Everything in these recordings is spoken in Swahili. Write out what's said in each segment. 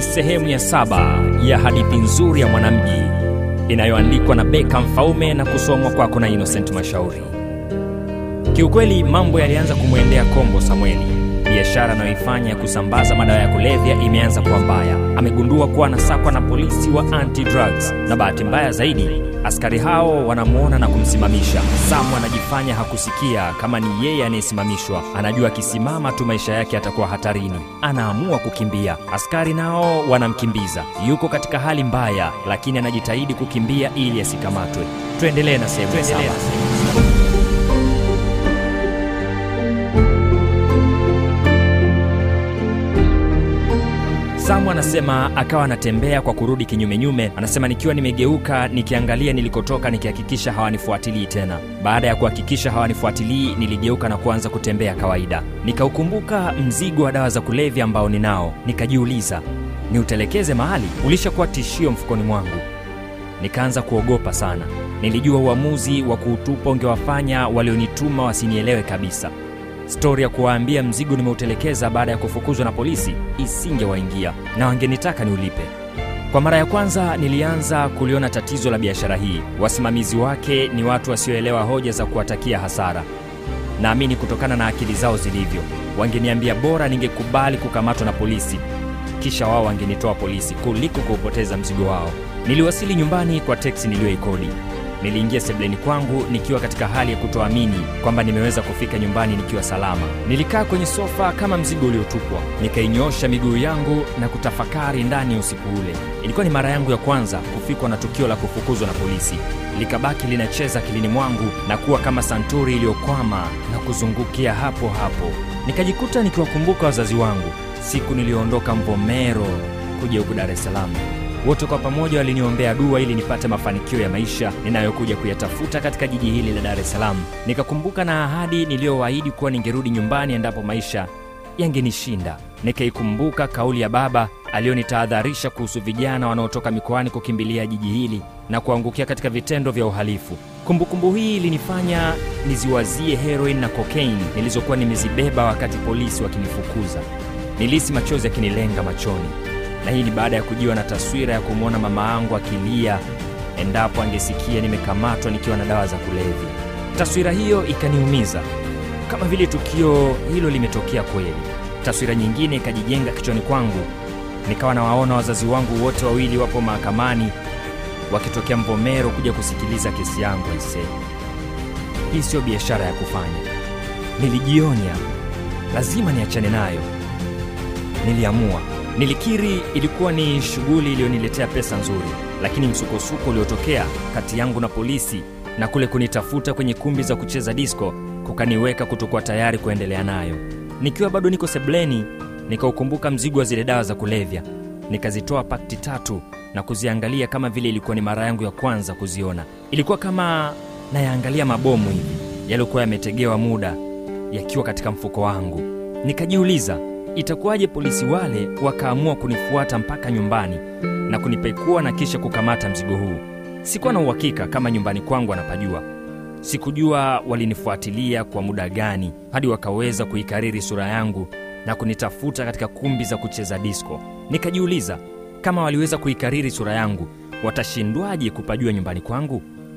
sehemu ya saba ya hadithi nzuri ya mwanamji inayoandikwa na Beka Mfaume na kusomwa kwako na Innocent Mashauri. Kiukweli mambo yalianza kumwendea kombo Samweli. Biashara anayoifanya ya kusambaza madawa ya kulevya imeanza kuwa mbaya. Amegundua kuwa anasakwa na polisi wa anti-drugs, na bahati mbaya zaidi askari hao wanamwona na kumsimamisha. Samu anajifanya hakusikia kama ni yeye anayesimamishwa. Anajua akisimama tu maisha yake yatakuwa hatarini. Anaamua kukimbia. Askari nao wanamkimbiza. Yuko katika hali mbaya, lakini anajitahidi kukimbia ili asikamatwe. Tuendelee na sehemu ya saba. Samu anasema akawa anatembea kwa kurudi kinyumenyume. Anasema nikiwa nimegeuka nikiangalia nilikotoka, nikihakikisha hawanifuatilii tena. Baada ya kuhakikisha hawanifuatilii, niligeuka na kuanza kutembea kawaida. Nikaukumbuka mzigo wa dawa za kulevya ambao ninao, nikajiuliza niutelekeze mahali, ulishakuwa tishio mfukoni mwangu. Nikaanza kuogopa sana. Nilijua uamuzi wa kuutupa ungewafanya walionituma wasinielewe kabisa. Stori ya kuwaambia mzigo nimeutelekeza baada ya kufukuzwa na polisi isingewaingia na wangenitaka niulipe. Kwa mara ya kwanza nilianza kuliona tatizo la biashara hii. Wasimamizi wake ni watu wasioelewa hoja za kuwatakia hasara. Naamini kutokana na akili zao zilivyo, wangeniambia bora ningekubali kukamatwa na polisi, kisha wao wangenitoa polisi kuliko kuupoteza mzigo wao. Niliwasili nyumbani kwa teksi niliyoikodi. Niliingia sebleni kwangu nikiwa katika hali ya kutoamini kwamba nimeweza kufika nyumbani nikiwa salama. Nilikaa kwenye sofa kama mzigo uliotupwa, nikainyoosha miguu yangu na kutafakari ndani ya usiku ule. Ilikuwa ni mara yangu ya kwanza kufikwa na tukio la kufukuzwa na polisi. Likabaki linacheza akilini mwangu na kuwa kama santuri iliyokwama na kuzungukia hapo hapo. Nikajikuta nikiwakumbuka wazazi wangu siku niliyoondoka Mvomero kuja huku Dar es Salaam. Wote kwa pamoja waliniombea dua ili nipate mafanikio ya maisha ninayokuja kuyatafuta katika jiji hili la Dar es Salaam. Nikakumbuka na ahadi niliyowaahidi kuwa ningerudi nyumbani endapo maisha yangenishinda. Nikaikumbuka kauli ya baba aliyonitahadharisha kuhusu vijana wanaotoka mikoani kukimbilia jiji hili na kuangukia katika vitendo vya uhalifu. Kumbukumbu hii ilinifanya niziwazie heroin na kokaini nilizokuwa nimezibeba wakati polisi wakinifukuza. Nilihisi machozi yakinilenga machoni na hii ni baada ya kujiwa na taswira ya kumwona mama yangu akilia endapo angesikia nimekamatwa nikiwa na dawa za kulevya. Taswira hiyo ikaniumiza, kama vile tukio hilo limetokea kweli. Taswira nyingine ikajijenga kichwani kwangu, nikawa nawaona wazazi wangu wote wawili wapo mahakamani wakitokea Mvomero kuja kusikiliza kesi yangu. Aise, hii siyo biashara ya kufanya. Nilijionya lazima niachane nayo. Niliamua Nilikiri ilikuwa ni shughuli iliyoniletea pesa nzuri, lakini msukosuko uliotokea kati yangu na polisi na kule kunitafuta kwenye kumbi za kucheza disko kukaniweka kutokuwa tayari kuendelea nayo. Nikiwa bado niko sebleni, nikaukumbuka mzigo wa zile dawa za kulevya, nikazitoa pakti tatu na kuziangalia kama vile ilikuwa ni mara yangu ya kwanza kuziona. Ilikuwa kama nayaangalia mabomu hivi yaliyokuwa yametegewa muda yakiwa katika mfuko wangu. Nikajiuliza, itakuwaje polisi wale wakaamua kunifuata mpaka nyumbani na kunipekua na kisha kukamata mzigo huu? Sikuwa na uhakika kama nyumbani kwangu wanapajua. Sikujua walinifuatilia kwa muda gani hadi wakaweza kuikariri sura yangu na kunitafuta katika kumbi za kucheza disko. Nikajiuliza, kama waliweza kuikariri sura yangu, watashindwaje kupajua nyumbani kwangu?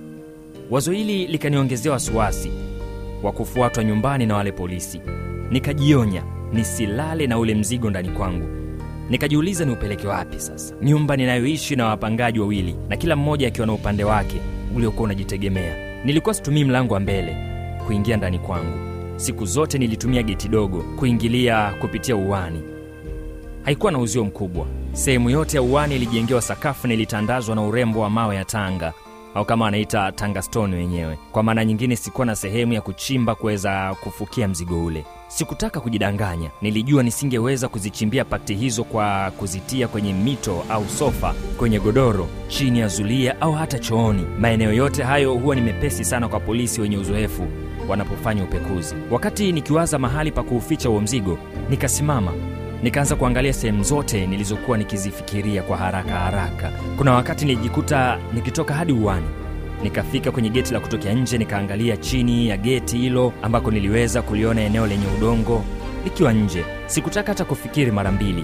Wazo hili likaniongezea wasiwasi wa kufuatwa nyumbani na wale polisi. Nikajionya nisilale na ule mzigo ndani kwangu. Nikajiuliza ni upeleke wapi sasa, nyumba ninayoishi na wapangaji wawili, na kila mmoja akiwa na upande wake uliokuwa unajitegemea. Nilikuwa situmii mlango wa mbele kuingia ndani kwangu. Siku zote nilitumia geti dogo kuingilia kupitia uwani. Haikuwa na uzio mkubwa. Sehemu yote ya uwani ilijengewa sakafu na ilitandazwa na urembo wa mawe ya Tanga au kama wanaita Tanga stone wenyewe. Kwa maana nyingine, sikuwa na sehemu ya kuchimba kuweza kufukia mzigo ule. Sikutaka kujidanganya, nilijua nisingeweza kuzichimbia pakti hizo kwa kuzitia kwenye mito au sofa, kwenye godoro, chini ya zulia au hata chooni. Maeneo yote hayo huwa ni mepesi sana kwa polisi wenye uzoefu wanapofanya upekuzi. Wakati nikiwaza mahali pa kuuficha huo mzigo, nikasimama nikaanza kuangalia sehemu zote nilizokuwa nikizifikiria kwa haraka haraka. Kuna wakati nilijikuta nikitoka hadi uwani nikafika kwenye geti la kutokea nje, nikaangalia chini ya geti hilo ambako niliweza kuliona eneo lenye udongo likiwa nje. Sikutaka hata kufikiri mara mbili,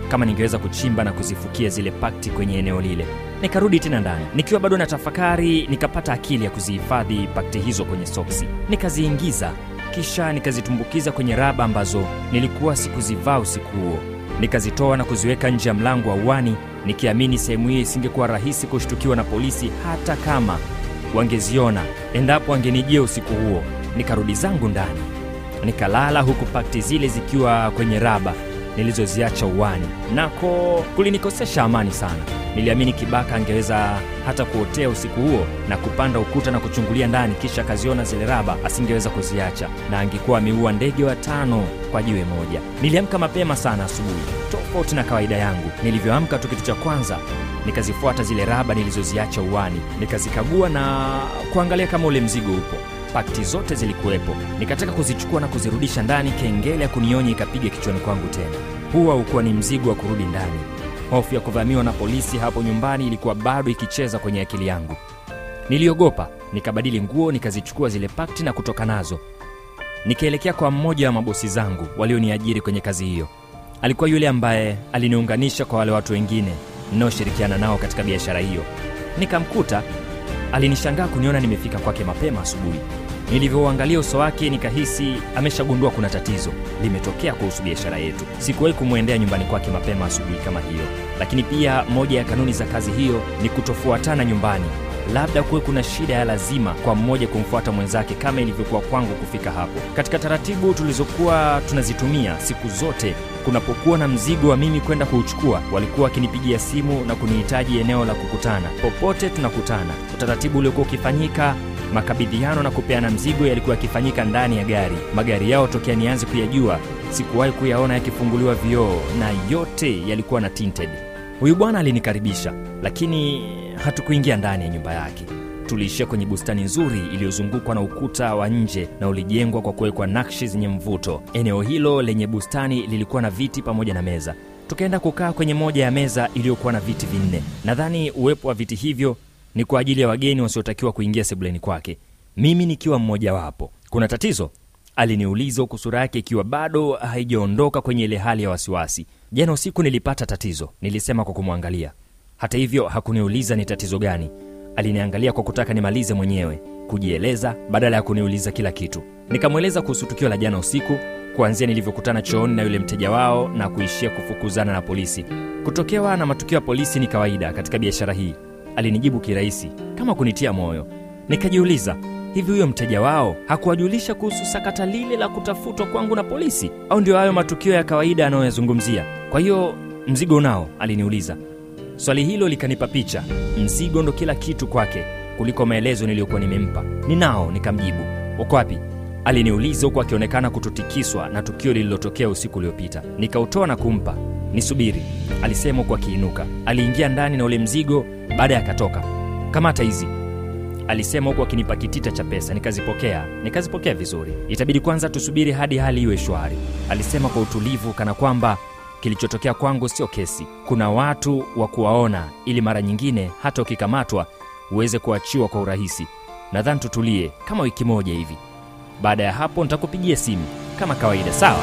kama ningeweza kuchimba na kuzifukia zile pakti kwenye eneo lile. Nikarudi tena ndani nikiwa bado na tafakari, nikapata akili ya kuzihifadhi pakti hizo kwenye soksi, nikaziingiza kisha nikazitumbukiza kwenye raba ambazo nilikuwa sikuzivaa usiku huo. Nikazitoa na kuziweka nje ya mlango wa uani, nikiamini sehemu hiyo isingekuwa rahisi kushtukiwa na polisi hata kama wangeziona endapo wangenijia usiku huo. Nikarudi zangu ndani nikalala, huku pakti zile zikiwa kwenye raba nilizoziacha uwani. Nako kulinikosesha amani sana. Niliamini Kibaka angeweza hata kuotea usiku huo na kupanda ukuta na kuchungulia ndani, kisha akaziona zile raba, asingeweza kuziacha na angekuwa ameua ndege watano kwa jiwe moja. Niliamka mapema sana asubuhi, tofauti na kawaida yangu. Nilivyoamka tu, kitu cha kwanza nikazifuata zile raba nilizoziacha uwani, nikazikagua na kuangalia kama ule mzigo upo. Pakti zote zilikuwepo. Nikataka kuzichukua na kuzirudisha ndani, kengele ya kunionya ikapiga kichwani kwangu tena. Huwa ukuwa ni mzigo wa kurudi ndani. Hofu ya kuvamiwa na polisi hapo nyumbani ilikuwa bado ikicheza kwenye akili yangu. Niliogopa, nikabadili nguo, nikazichukua zile pakti na kutoka nazo. Nikaelekea kwa mmoja wa mabosi zangu walioniajiri kwenye kazi hiyo. Alikuwa yule ambaye aliniunganisha kwa wale watu wengine ninaoshirikiana nao katika biashara hiyo. Nikamkuta, alinishangaa kuniona nimefika kwake mapema asubuhi. Nilivyouangalia uso wake nikahisi ameshagundua kuna tatizo limetokea kuhusu biashara yetu. Sikuwahi kumwendea nyumbani kwake mapema asubuhi kama hiyo, lakini pia moja ya kanuni za kazi hiyo ni kutofuatana nyumbani. Labda kuwe kuna shida ya lazima kwa mmoja kumfuata mwenzake kama ilivyokuwa kwangu kufika hapo. Katika taratibu tulizokuwa tunazitumia siku zote, kunapokuwa na mzigo wa mimi kwenda kuuchukua, walikuwa wakinipigia simu na kunihitaji eneo la kukutana. Popote tunakutana. Utaratibu uliokuwa ukifanyika makabidhiano na kupeana mzigo yalikuwa yakifanyika ndani ya gari. Magari yao tokea nianze kuyajua, sikuwahi kuyaona yakifunguliwa vioo na yote yalikuwa na tinted. Huyu bwana alinikaribisha, lakini hatukuingia ndani ya nyumba yake. Tuliishia kwenye bustani nzuri iliyozungukwa na ukuta wa nje na ulijengwa kwa kuwekwa nakshi zenye mvuto. Eneo hilo lenye bustani lilikuwa na viti pamoja na meza. Tukaenda kukaa kwenye moja ya meza iliyokuwa na viti vinne. Nadhani uwepo wa viti hivyo ni kwa ajili ya wageni wasiotakiwa kuingia sebuleni kwake, mimi nikiwa mmojawapo. Kuna tatizo? Aliniuliza huku sura yake ikiwa bado haijaondoka kwenye ile hali ya wasiwasi. Jana usiku nilipata tatizo, nilisema kwa kumwangalia. Hata hivyo hakuniuliza ni tatizo gani. Aliniangalia kwa kutaka nimalize mwenyewe kujieleza badala ya kuniuliza kila kitu. Nikamweleza kuhusu tukio la jana usiku, kuanzia nilivyokutana chooni na yule mteja wao na kuishia kufukuzana na polisi. Kutokewa na matukio ya polisi ni kawaida katika biashara hii, alinijibu kirahisi kama kunitia moyo. Nikajiuliza, hivi huyo mteja wao hakuwajulisha kuhusu sakata lile la kutafutwa kwangu na polisi, au ndio hayo matukio ya kawaida anayoyazungumzia? Kwa hiyo mzigo unao? Aliniuliza. Swali hilo likanipa picha, mzigo ndo kila kitu kwake kuliko maelezo niliyokuwa nimempa. Ninao, nikamjibu. Uko wapi? Aliniuliza huku akionekana kutotikiswa na tukio lililotokea usiku uliopita. Nikautoa na kumpa. Nisubiri, alisema huku akiinuka. Aliingia ndani na ule mzigo, baadaye akatoka. Kamata hizi, alisema huku akinipa kitita cha pesa. Nikazipokea, nikazipokea vizuri. Itabidi kwanza tusubiri hadi hali iwe shwari, alisema kwa utulivu, kana kwamba kilichotokea kwangu sio kesi. Kuna watu wa kuwaona, ili mara nyingine hata ukikamatwa uweze kuachiwa kwa urahisi. Nadhani tutulie kama wiki moja hivi. Baada ya hapo nitakupigia simu kama kawaida, sawa?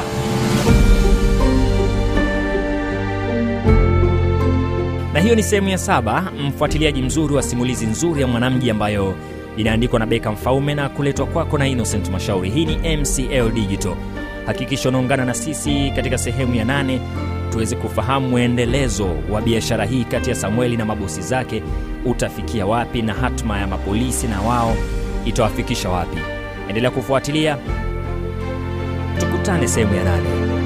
Na hiyo ni sehemu ya saba, mfuatiliaji mzuri wa simulizi nzuri ya Mwanamji ambayo inaandikwa na Beka Mfaume na kuletwa kwako na Innocent Mashauri. Hii ni MCL Digital. Hakikisha unaungana na sisi katika sehemu ya nane tuweze kufahamu mwendelezo wa biashara hii kati ya Samueli na mabosi zake utafikia wapi, na hatma ya mapolisi na wao itawafikisha wapi. Endelea kufuatilia, tukutane sehemu ya nane.